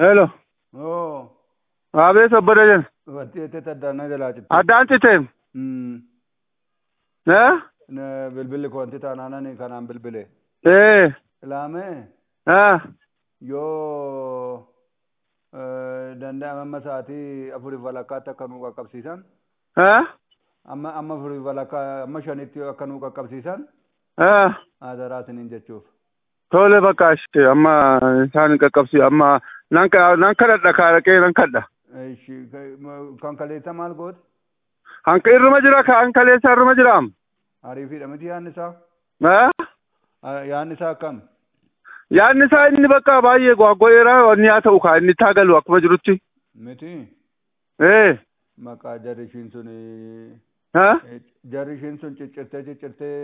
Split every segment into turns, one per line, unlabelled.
Hello.
Oo.
Abee sabbada jen.
Wanti itti addaannaa jalaa citte.
Addaan citeem.
Mm.
Eh?
Ne- Bilbilli koo wanti taanaanani kanaan bilbile.
Eh.
Ilaamee
Ah.
yoo eh, danda'ame amma sa'aatii afurii walakkaatti akka nuu qaqqabsiisan
Ah.
amma amma afurii walakkaa amma shanitti akka nuu qaqqabsiisan
Ah.
adaraa isiniin jechuuf.
Tole bakka ishee amma isaan qaqqabsi amma nan ka- nan kadhadha kaaraqee nan kadha.
Ishi kan kaleessa maal goote?
Hanka irruma jira ka an kaleessa irruma jiraam.
Ariifiidha miti yaadni isaa?
Ah.
Ah, Yaadni isaa akkam?
Yaadni isaa inni bakka baay'ee gwaggoo'eera wanni haa ta'u kaa inni taagalu akkuma jirutti.
Miti
Eh.
maqaa jarri ishiin sun
Ah.
jarri ishiin sun ciccirtee ciccirtee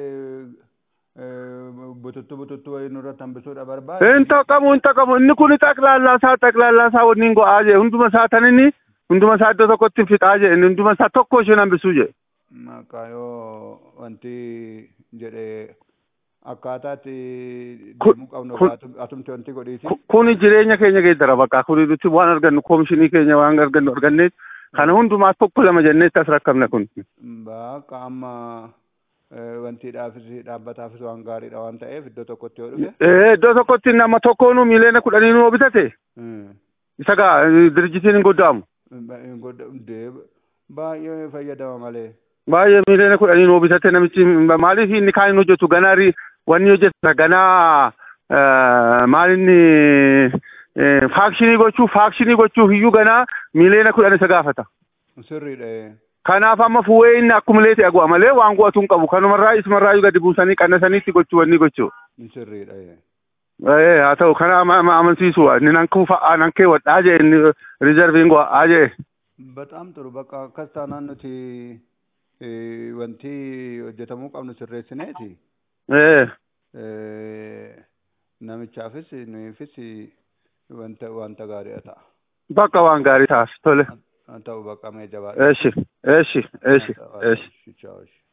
bututtu bututtu wayii nurratti hambisuudha barbaade.
Hin taqamu hin taqamu inni kun xaqlaallaa isaa xaqlaallaa isaa waliin go'aa jee hunduma isaa tan inni hunduma isaa iddoo tokkotti fixaa jee inni hunduma isaa tokko isheen hambisuu jee.
Maqaa yoo wanti jedhee akkaataatti
Kun-
deemuu qabnu
kun-
atum- atumti wanti godhiiti.
Ku- Kuni jireenya keenya geeddara bakka kuni nuti waan argannu koomishinii keenya waan argannu arganneet kana hundumaas tokko lama jenneetti as rakkabne kun.
Bakka amma eh, wanti dhaafis dhaabbataafis waan gaariidha waan ta'eef iddoo tokkotti yoo dhufe.
Eh, Iddoo tokkotti nama tokkoonu miiliyoona kudhanii nu bitate
mm,
isa gaa eh, dirjitiin hin goddaamu.
ba- godha- dee- Baay'ee fayyadama malee.
Baay'ee miiliyoona kudhanii nu bitate namichi maaliif inni kaan hin hojjetu ganaa ri- wanni hojjeta ganaa eh, maal inni eh, faakshinii gochuuf faakshinii gochuuf iyyuu ganaa miiliyoona kudhan isa gaafata.
Sirriidha.
Kanaaf amma fuwee inni akkuma leete agu'a malee waan gu'atu hin qabu. Kanumarraa isumarraa gadi buusanii qannasaniitti gochuu wanni gochuu.
Sirriidha.
Eh, haa ta'u kana ama- ama- amansiisu inni nan kuufa'aa nan keewwadhaa jee inni rizarviin go'aa jee.
Bataam turu bakka akkas taanaan nuti eh, wanti hojjetamuu qabnu sirreessineeti.
Eh,
Eh, Namichaafis nuufis wanta wanta gaariidha ta'a.
bakka waan gaarii taas tole.
Haa ta'u bakka mee jabaadha.
Eeshi, eeshi, eeshi, eeshi.
Ciao.